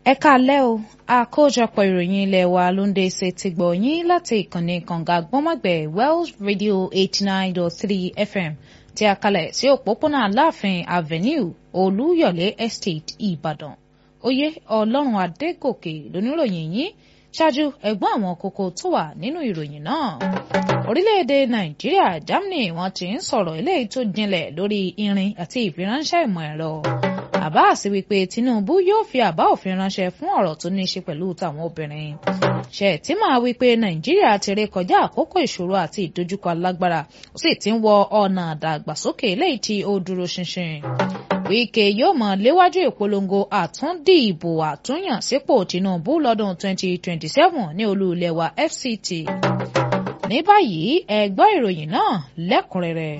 ẹ káalẹ́ o àkójọpọ̀ ìròyìn ilé wa ló ń dé ṣe ti gbọ̀ yín láti ìkànnì kànga gbọ́mọ̀gbẹ̀ Wells Radio eighty nine dot three FM tí a kalẹ̀ sí òpópónà Aláàfin Avenue Olúyọ̀lé Estate Ìbàdàn oyè Ọlọ́run Adégòkè lóníròyìn yín ṣáájú ẹ̀gbọ́n àwọn kókó tó wà nínú ìròyìn náà orílẹ̀-èdè Nàìjíríà Germany wọ́n ti ń sọ̀rọ̀ eléyìí tó jinlẹ̀ lórí irin àti ìfiránṣẹ́ ìmọ̀ ẹ̀rọ Abbas wípé Tinubu yóò fi àbá òfin ránṣẹ́ fún ọ̀rọ̀ tó ní í ṣe pẹ̀lú tàwọn obìnrin. Ṣètìmá wípé Nàìjíríà ti ré kọjá àkókò ìṣòro àti ìdojúkọ alágbára ó sì ti ń wọ ọ̀nà àdàgbàsókè eléyìí tí ó dúró ṣinṣin. Wike yóò mọ̀ léwájú ìpolongo àtúndìbò àtúnyàn sípò Tinubu lọ́dún 2027 ní olú ilẹ̀ wa FCT. Ní báyìí ẹ gbọ́ ìròyìn náà lẹ́kùnrẹ́rẹ́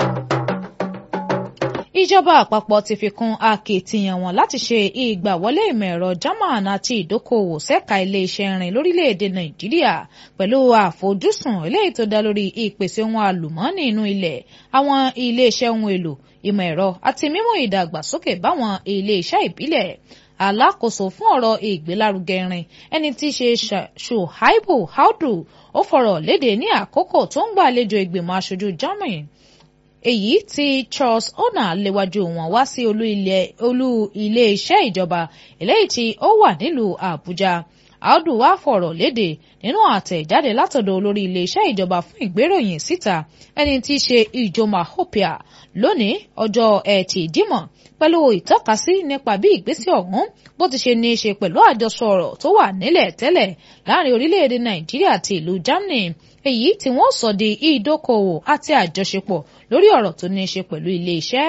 ìjọba àpapọ̀ ti fi kún akitiyan wọn láti ṣe ìgbàwọlé ìmọ̀ ẹ̀rọ German àti ìdókòwò ṣẹ́ka iléeṣẹ́ irin lórílẹ̀‐èdè Nàìjíríà pẹ̀lú àfojúsùn eléyìí tó dá lórí ìpèsè ohun àlùmọ́ọ́nì inú ilẹ̀ àwọn iléeṣẹ́ ohun èlò ìmọ̀ ẹ̀rọ àti mímú ìdàgbàsókè báwọn iléeṣẹ́ ìbílẹ̀ alákòóso fún ọ̀rọ̀ ìgbélárugẹ irin ẹni tí í ṣe Shuaibu Audu ó fọ̀rọ̀ léde ní àkókò tó ń gbàlejò ìgbìmọ̀ aṣojú Germany èyí tí Charles Ona léwájú wọn wá sí olú ilé iṣẹ́ ìjọba eléyìí tí ó wà nílùú Àbújá Audu wá fọ̀rọ̀ léde nínú àtẹ̀jáde látọ̀dọ̀ olórí ilé iṣẹ́ ìjọba fún ìgbéròyìn síta ẹni tí í ṣe Ijoma Hopia lónìí ọjọ́ Ẹtì Jímọ̀ pẹ̀lú ìtọ́kasí nípa bí ìgbésẹ̀ ọ̀hún bó ti ṣe ní í ṣe pẹ̀lú àjọsọ ọ̀rọ̀ tó wà nílẹ̀ tẹ́lẹ̀ láàrin orílẹ̀-èdè Nàìjíríà àti ìlú Germany èyí tí wọ́n sọ di ìdókòwò àti àjọṣepọ̀ lórí ọ̀rọ̀ tó ní í ṣe pẹ̀lú ilé iṣẹ́.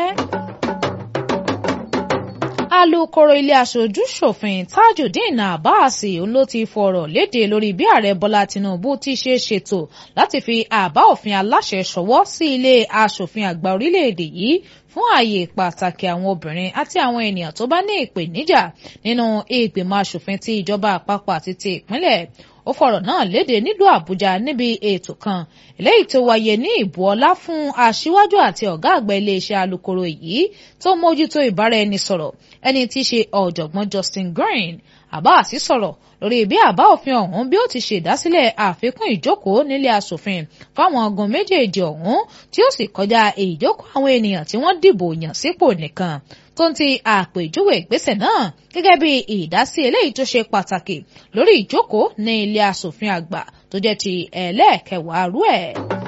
alukoro ilé aṣojú ṣòfin Tajudeen Abbas ló ti fọ̀rọ̀ léde lórí bí ààrẹ Bọ́lá Tinubu ti ṣe ṣètò láti fi àbá òfin aláṣẹ ṣọwọ́ sí ilé aṣòfin àgbà orílẹ̀-èdè yìí fún ààyè pàtàkì àwọn obìnrin àti àwọn ènìyàn tó bá ní ìpèníjà nínú ìgbìmọ̀ aṣòfin ti ìjọba àpapọ̀ àti ti ìpínlẹ̀ ó fọ̀rọ̀ náà léde nílùú Àbújá níbi ètò kan eléyìí tó wáyé ní ìbú ọlá fún aṣíwájú àti ọ̀gá àgbà iléeṣẹ́ alukoro yìí tó mójútó ìbáraẹnisọ̀rọ̀ ẹni tí í ṣe ọ̀jọ̀gbọ́n Justin Green Abbas sọ̀rọ̀ lórí bí àbá òfin ọ̀hún bí ó ti ṣe ìdásílẹ̀ àfikún ìjókòó nílé asòfin fáwọn ọgùn méjèèjì ọ̀hún tí ó sì kọjá ìjókòó àwọn ènìyàn tí wọ́n dìbò yàn sípò nìkan tó ń ti àpèjúwe ìgbésẹ̀ náà gẹ́gẹ́ bí ìdásí eléyìí tó ṣe pàtàkì lórí ìjókòó ní ilé asòfin àgbà tó jẹ́ ti ẹlẹ́ẹ̀kẹwàá rú ẹ̀.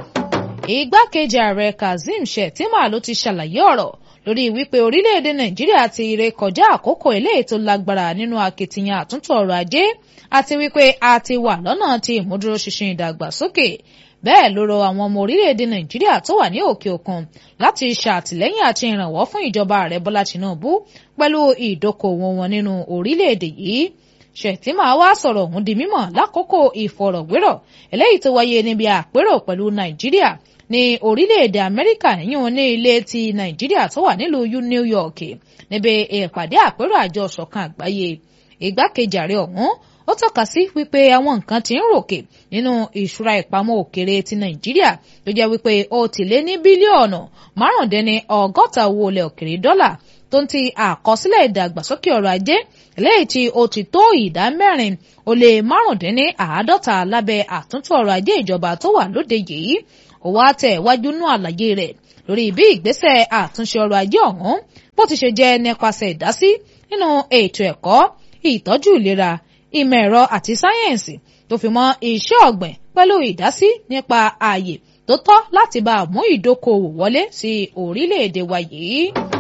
igbákejì ààrẹ Kazeem Shettima ló ti ṣàlàyé ọ̀rọ̀ lórí wípé orílẹ̀-èdè Nàìjíríà ti ré kọjá àkókò eléyìí tó lágbára nínú akitiyan àtúntò ọrọ̀ ajé àti wípé a ti wà lọ́nà tí ìmúdúróṣinṣin ìdàgbàsókè bẹ́ẹ̀ ló rọ àwọn ọmọ orílẹ̀-èdè Nàìjíríà tó wà ní òkè òkun láti ṣàtìlẹ́yìn àti ìrànwọ́ fún ìjọba ààrẹ Bọ́lá Tinubu pẹ̀lú ìdókòwò wọn nínú orílẹ̀-èdè yìí Shettima wá sọ̀rọ̀ ọ̀hún di mímọ̀ lákòókò ìfọ̀rọ̀wérọ̀ eléyìí tó wáyé níbi àpérò pẹ̀lú Nàìjíríà ní orílẹ̀-èdè Amẹ́ríkà yíyún ní ilé ti Nàìjíríà tó wà nílùú New York níbi ìpàdé àpérò àjọ ṣọ̀kan àgbáyé ìgbákejì ààrẹ ọ̀hún ó tọ́ka sí wípé àwọn nǹkan tí ń ròkè nínú ìṣúra ìpamọ́ òkèrè ti Nàìjíríà tó jẹ́ wípé ó ti lé ní bílíọ̀nù márùndínní ọgọ́ta owó ilẹ̀ òkèrè dọ́là tó ń ti àkọsílẹ̀ ìdàgbàsókè ọrọ̀ ajé eléyìí tí ó ti tó ìdá mẹ́rin ó lé márùndínní àádọ́ta lábẹ́ àtúntò ọrọ̀ ajé ìjọba tó wà lóde yìí ó wá tẹ̀ wájú nú àlàyé rẹ̀ lórí bí ìgbésẹ̀ àtúnṣe ọrọ̀ ajé ọ̀hún bó ti ṣe jẹ́ nípasẹ̀ ìdásí nínú ètò ẹ̀kọ́ ìtọ́jú ìlera ìmọ̀ ẹ̀rọ àti sáyẹ́ǹsì tó fi mọ́ iṣẹ́ ọ̀gbìn pẹ̀lú ìdásí nípa ààyè tó tọ́ láti bá mú ìdókòwò wọlé sí orílẹ̀-èdè wa yìí.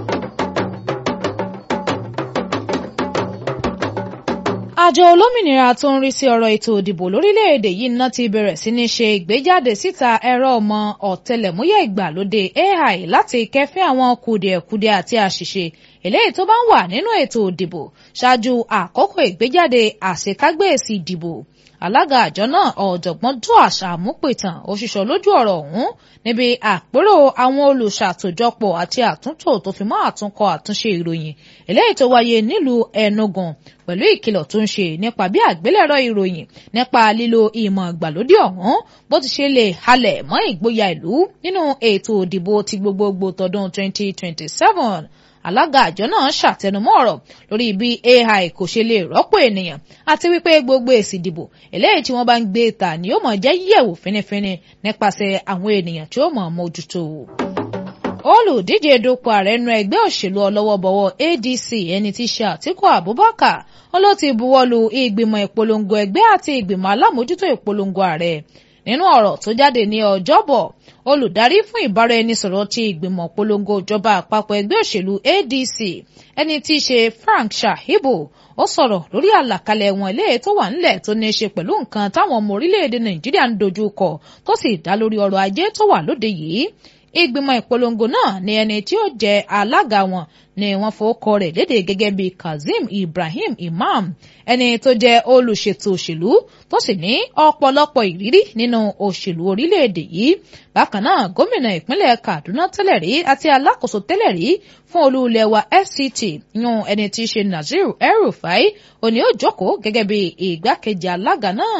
àjọ olómìnira tó ń rí sí ọ̀rọ̀ ètò òdìbò lórílẹ̀‐èdè yìí ná ti bẹ̀rẹ̀ sí ní ṣe ìgbéjáde síta ẹ̀rọ ọmọ ọ̀tẹlẹ̀múyẹ́ ìgbàlódé AI láti kẹ́fín àwọn kùdìẹ̀kudiẹ àti àṣìṣe eléyìí tó bá ń wà nínú ètò òdìbò ṣáájú àkókò ìgbéjáde àṣekágbé èsì ìdìbò alága àjọ náà ọ̀jọ̀gbọ́n Joash Àmúpìtàn òṣìṣọ́ lójú ọ̀rọ̀ ọ̀hún níbi àpérò àwọn olùṣàtòjọpọ̀ àti àtúntò tó fi mọ́ àtúnkọ àtúnṣe ìròyìn eléyìí tó wáyé nílùú Enugu pẹ̀lú ìkìlọ̀ tó ń ṣe nípa bí àgbélẹ̀rọ ìròyìn nípa lílo ìmọ̀ ìgbàlódé ọ̀hún bó ti ṣe lè halẹ̀ mọ́ ìgboyà ìlú nínú ètò òdìbò ti gbogbogbò tọdún 2027 alága àjọ náà ṣàtẹnumọ́ ọ̀rọ̀ lórí bí AI kò ṣe lè rọ́pò ènìyàn àti wípé gbogbo èsì ìdìbò eléyìí tí wọ́n bá ń gbé ta ni ó mọ̀ jẹ́ yẹ̀wò fínífíní nípasẹ̀ àwọn ènìyàn tí ó mọ̀ mójútó olùdíje dupò ààrẹ nu ẹgbẹ́ òṣèlú ọlọ́wọ́bọ̀wọ́ ADC ẹni tí ṣe Àtíkù Abubakar ó ló ti buwọ́lu ìgbìmọ̀ ìpolongo ẹgbẹ́ àti ìgbìmọ̀ alámòójútó ìpolongo ààrẹ nínú ọ̀rọ̀ tó jáde ní ọjọ́bọ̀ olùdarí fún ìbáraẹnisọ̀rọ̀ ti ìgbìmọ̀ polongo ìjọba àpapọ̀ ẹgbẹ́ òṣèlú ADC ẹni tí í ṣe Frank Shahibu ó sọ̀rọ̀ lórí àlàkalẹ̀ wọn eléyìí tó wà nílẹ̀ tó ní í ṣe pẹ̀lú nǹkan táwọn ọmọ orílẹ̀-èdè Nàìjíríà ń dojú kọ tó sì dá lórí ọrọ̀ ajé tó wà lóde yìí ìgbìmọ̀ ìpolongo náà ni ẹni tí ó jẹ́ alága wọn ni wọ́n fowókọ rẹ̀ léde gẹ́gẹ́ bí Kazeem Ibrahim Imam ẹni tó jẹ́ olùṣètò òṣèlú tó sì ní ọ̀pọ̀lọpọ̀ ìrírí nínú òṣèlú orílẹ̀-èdè yìí bákan náà gómìnà ìpínlẹ̀ Kaduna tẹ́lẹ̀ rí àti alákòóso tẹ́lẹ̀ rí fún olú ilẹ̀ wa FCT yún ẹni tí í ṣe Nazir El-Rufai òní ó jókòó gẹ́gẹ́ bí ìgbákejì alága náà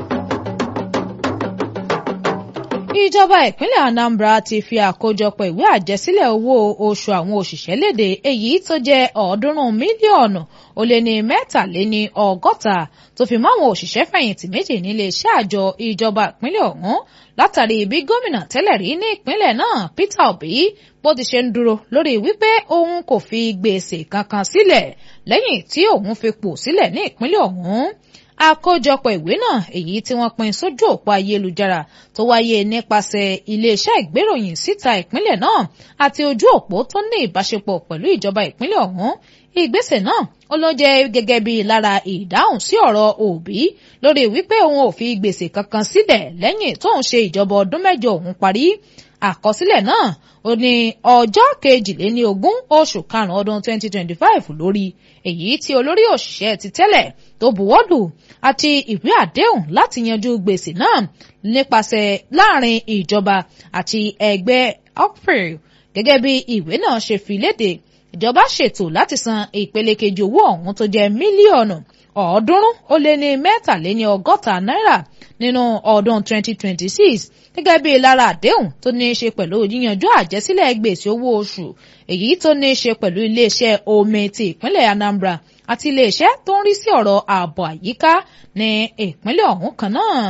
ìjọba ìpínlẹ̀ Anambra ti fi àkójọpọ̀ ìwé àjẹsílẹ̀ owó oṣù àwọn òṣìṣẹ́ léde èyí tó jẹ́ ọ̀ọ́dúnrún mílíọ̀nù ó lé ní mẹ́tàléní ọgọ́ta tó fi mọ́ àwọn òṣìṣẹ́ fẹ̀yìntì méjì nílé iṣẹ́ àjọ ìjọba ìpínlẹ̀ ọ̀hún látàrí bí gómìnà tẹ́lẹ̀ rí ní ìpínlẹ̀ náà Peter Obi bó ti ṣe ń dúró lórí wípé òun kò fi gbèsè kankan sílẹ̀ lẹ́yìn tí òun fi pò sílẹ̀ ní ìpínlẹ̀ ọ̀hún àkójọpọ̀ ìwé náà èyí tí wọ́n pín sójú òpó ayélujára tó wáyé nípasẹ̀ iléeṣẹ́ ìgbéròyìn síta ìpínlẹ̀ náà àti ojú òpó tó ní ìbáṣepọ̀ pẹ̀lú ìjọba ìpínlẹ̀ ọ̀hún ìgbésẹ̀ náà ó ló jẹ́ gẹ́gẹ́ bí lára ìdáhùn sí ọ̀rọ̀ Òbí lórí wípé òun ò fi gbèsè kankan sílẹ̀ lẹ́yìn tóun ṣe ìjọba ọdún mẹ́jọ òun parí àkọsílẹ̀ náà ó ní ọjọ́ kejìléní ogún oṣù karùn-ún ọdún 2025 lórí èyí tí olórí òṣìṣẹ́ ti tẹ́lẹ̀ tó buwọ́lù àti ìwé àdéhùn láti yanjú gbèsè náà nípasẹ̀ láàrin ìjọba àti ẹgbẹ́ okpri gẹ́gẹ́ bí ìwé náà ṣe fi léde ìjọba ṣètò láti san ìpele kejì owó ọ̀hún tó jẹ́ mílíọ̀nù ọ̀ọ́dúnrún ó lé ní mẹ́tàléní ọgọ́ta náírà nínú ọdún 2026 gẹ́gẹ́ bí lára àdéhùn tó ní í ṣe pẹ̀lú yíyanjú àjẹsílẹ̀ gbèsè owó oṣù èyí tó ní í ṣe pẹ̀lú iléeṣẹ́ omi ti ìpínlẹ̀ Anambra àti iléeṣẹ́ tó ń rí sí ọ̀rọ̀ ààbò àyíká ní ìpínlẹ̀ ọ̀hún kan náà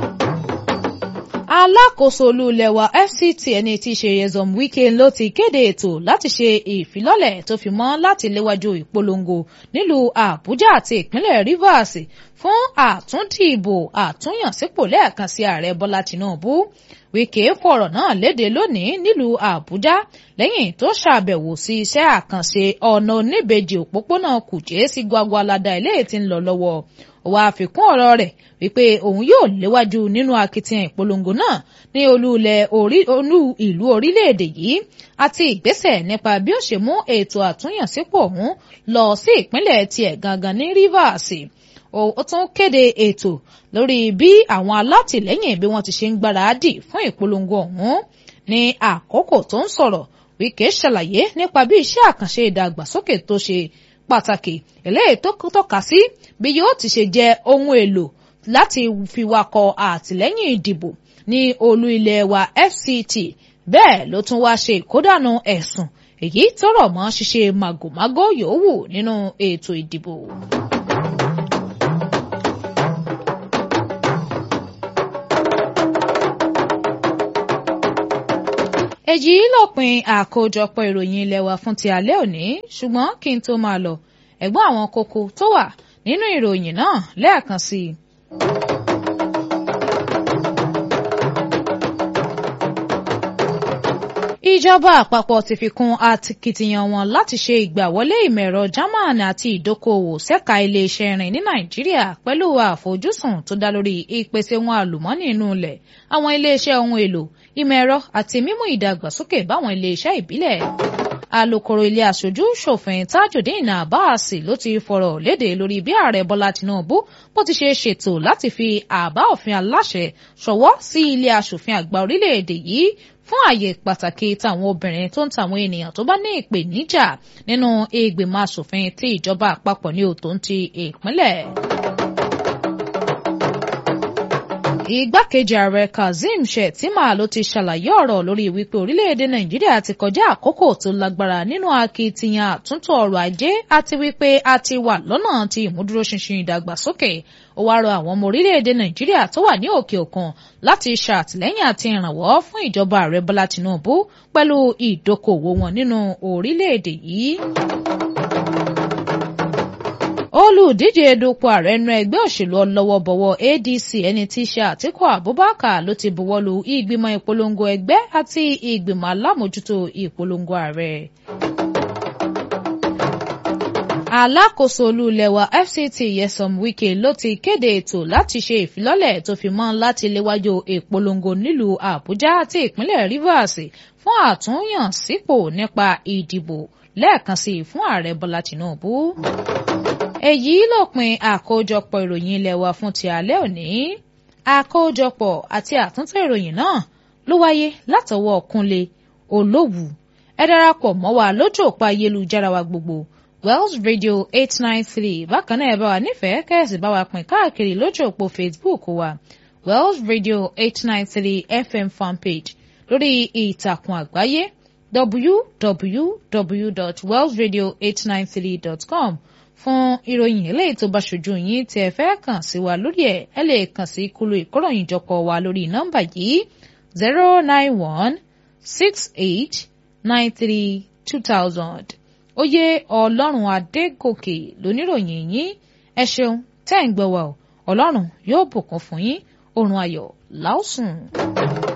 alákòóso olú ilẹ̀ wa FCT ẹni tí í ṣe Nyesom Wike ló ti kéde ètò láti ṣe ìfilọ́lẹ̀ tó fi mọ́ láti léwájú ìpolongo nílùú Àbújá àti ìpínlẹ̀ Rivers fún àtúndìbò àtúnyànsípò lẹ́ẹ̀kan sí ààrẹ Bọ́lá Tinubu Wike fọ̀rọ̀ náà léde lónìí nílùú Àbújá lẹ́yìn tó ṣàbẹ̀wò sí iṣẹ́ àkànṣe ọ̀nà oníbejì òpópónà Kùjé sí Gwagwalada eléyìí tí ń lọ lọ́wọ́ ó wá àfikún ọ̀rọ̀ rẹ̀ wípé òun yóò léwájú nínú akitiyan ìpolongo náà ní olú ìlú orílẹ̀-èdè yìí àti ìgbésẹ̀ nípa bí ó ṣe mú ètò àtúnyànsípò ọ̀hún lọ sí ìpínlẹ̀ tiẹ̀ gangan ní Rivers ó tún kéde ètò lórí bí àwọn alátìlẹ́yìn bí wọ́n ti ṣe ń gbáradì fún ìpolongo ọ̀hún ní àkókò tó ń sọ̀rọ̀ Wike ṣàlàyé nípa bí iṣẹ́ àkànṣe ìdàgbàsókè tó ṣe pàtàkì eléyìí tó tọ́ka sí bí yóò ti ṣe jẹ́ ohun èlò láti fi wakọ̀ àtìlẹ́yìn ìdìbò ní olú ilẹ̀ wa FCT bẹ́ẹ̀ ló tún wá ṣe ìkódànù ẹ̀sùn èyí tó rọ̀ mọ́ ṣíṣe màgòmágó yòówù nínú ètò ìdìbò. èyí lópin àkójọpọ̀ ìròyìn ilé wa fún ti alẹ́ òní ṣùgbọ́n kí n tó máa lọ ẹ̀gbọ́n àwọn kókó tó wà nínú ìròyìn náà lẹ́ẹ̀kan sí i. ìjọba àpapọ̀ ti fi kún akitiyan wọn láti ṣe ìgbàwọlé ìmọ̀-ẹ̀rọ German àti ìdókòòwò ṣẹ́ka iléeṣẹ́ irin ní Nàìjíríà pẹ̀lú àfojúsùn tó dá lórí ìpèsè ohun àlùmọ́ọ́nì inú ilẹ̀ àwọn iléeṣẹ́ ohun èlò ìmọ̀-ẹ̀rọ àti mímú ìdàgbàsókè báwọn iléeṣẹ́ ìbílẹ̀ alukoro ilé aṣojú ṣòfin tajudeen abbas ló ti fọ̀rọ̀ léde lórí bí ààrẹ bọ́lá tinubu bó ti ṣe ṣètò láti fi àbá òfin aláṣẹ ṣọwọ́ sí ilé aṣòfin àgbà orílẹ̀-èdè yìí fún àyè pàtàkì táwọn obìnrin tó ń tàwọn ènìyàn tó bá ní ìpèníjà nínú ìgbìmọ̀ aṣòfin tí ìjọba àpapọ̀ ní òtò ń ti ìpínlẹ̀. Igbákejì ààrẹ Kazeem Shettima ló ti ṣàlàyé ọ̀rọ̀ lórí wípé orílẹ̀-èdè Nàìjíríà ti kọjá àkókò tó lágbára nínú akitiyan àtúntò ọrọ̀ ajé àti wípé a ti wà lọ́nà ti ìmúdúróṣinṣin ìdàgbàsókè. Ó wá rọ àwọn ọmọ orílẹ̀-èdè Nàìjíríà tó wà ní òkè òkun láti ṣàtìlẹ́yìn àti ìrànwọ́ fún ìjọba ààrẹ Bọ́lá Tinubu pẹ̀lú ìdókòwò wọn nínú orílẹ̀-èdè yìí olùdíje dupò ààrẹ nínú ẹgbẹ́ òṣèlú ọlọ́wọ́bọ̀wọ́ ADC ẹni tí í ṣe Àtíkù Abubakar ló ti buwọ́lu ìgbìmọ̀ ìpolongo ẹgbẹ́ àti ìgbìmọ̀ alámòjútó ìpolongo ààrẹ. alákòóso olúlẹ̀wà FCT Nyesom Wike ló ti kéde ètò láti ṣe ìfilọ́lẹ̀ tó fi mọ́ láti léwájú ìpolongo nílùú Àbújá àti ìpínlẹ̀ Rivers fún àtúnyànsípò nípa ìdìbò lẹ́ẹ̀kan sí i fún ààrẹ Bọ́lá Tinubu èyí lópin àkójọpọ̀ ìròyìn ilé wa fún ti alẹ́ òní àkójọpọ̀ àti àtúntò ìròyìn náà ló wáyé látọwọ́ Kúnlé Olówù ẹ darapọ̀ mọ́ wa lójú òpó ayélujára wa gbogbo Wells Radio eight nine three bákan náà ẹ bá wa nífẹ̀ẹ́ kẹ́sì bá wa pín káàkiri lójú òpó Facebook wa Wells Radio eight nine three FM fanpage lórí ìtàkùn àgbáyé www.wellsradio893.com fún ìròyìn eléyìí tó bá ṣojú yín tí ẹ fẹ́ kàn sí wa lórí ẹ̀ ẹ lè kàn sí kúlò ìkóròyìnjọpọ̀ wa lórí nọ́mbà yìí zero nine one six eight nine three two thousand. oyè ọlọ́run adégòkè lóníròyìn yín ẹ ṣeun tẹ́ ń gbọ́ wa o ọlọ́run yóò bùkún fún yín oorun ayọ̀ láòsùn.